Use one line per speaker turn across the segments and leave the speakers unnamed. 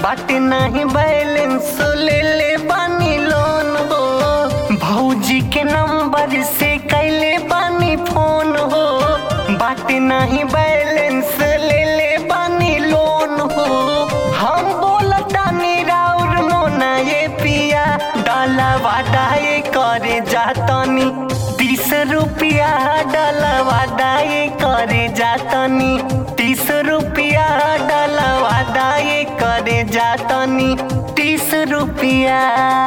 बाटे नहीं बैलेंस ले ले बानी लोन हो भौजी के नंबर से कैले बानी फोन हो बाटे नहीं बैलेंस ले ले बानी लोन हो हम बोलतानी राउर मोना ये पिया डाला वादाए करे जातनी तीस रुपया डाला वादाए करे जातनी तीस रुपया डाला वादाए करे जातनी तीस रुपया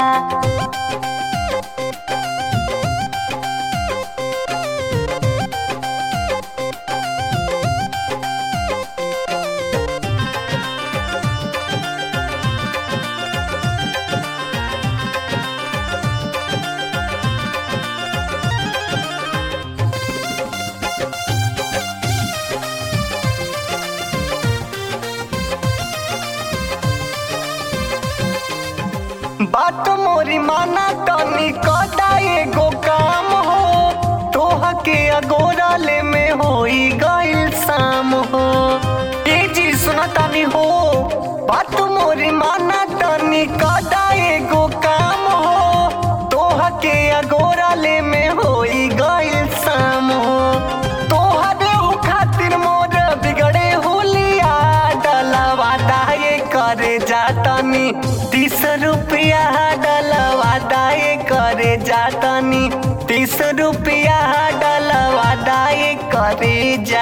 बात मोरी माना तनी कदा एगो काम हो तोह के अगोरा ले में होई गइल शाम हो ए जी सुना तानी हो बात मोरी माना तनी कदा एगो काम हो तोह के अगोरा ले में होई गइल शाम हो तोहरे उ खातिर मोर बिगड़े हुलिया डलवा दाए करे जातनी तीस रुपया डलवा दाए करे जातनी तीस रुपया डलवा दाए करे जा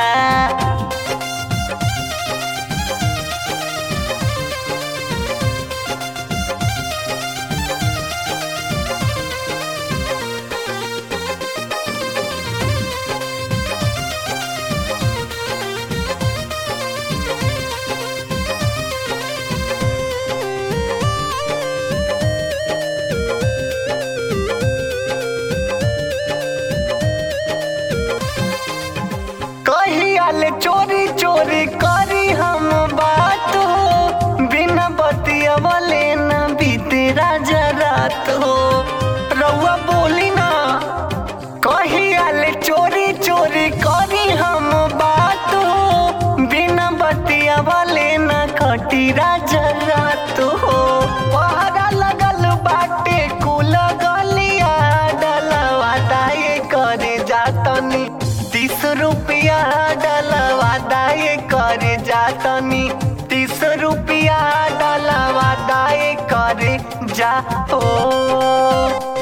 कहियाले चोरी चोरी करी हम बात हो बिना बतियवले न बीते राजा रात हो रउआ बोली ना कहियाले चोरी चोरी करी हम बात हो बिना बतियवले न कटी राजा रात हो पहरा लगल बाटे कुल गलिया डलवा दाए करे जातनी तीस रुपया डलवा दाए करे जातनी तीस रुपया डलवा दाए करे जा हो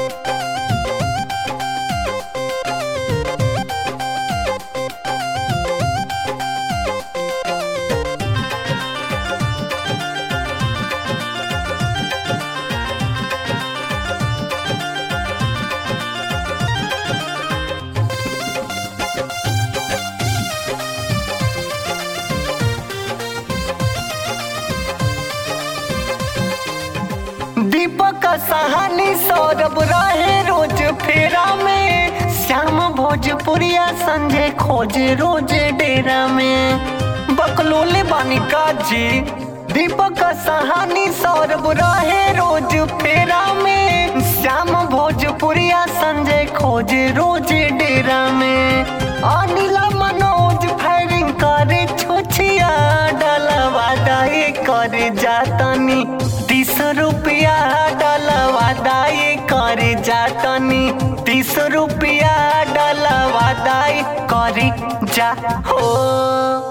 दीपक सहानी सौरभ रहे रोज फेरा में श्याम भोजपुरिया संजय खोज रोज डेरा में बकलोले बानिका जी दीपक सहानी सौरभ रहे रोज फेरा में श्याम भोजपुरिया संजय खोज रोज डेरा में अनिला मनोज फायरिंग करे छोछिया डलवा दाए करे जातनी तीस रुपया डलवा दाए करे जातनी तीस रुपया डलवा दाए करे जा हो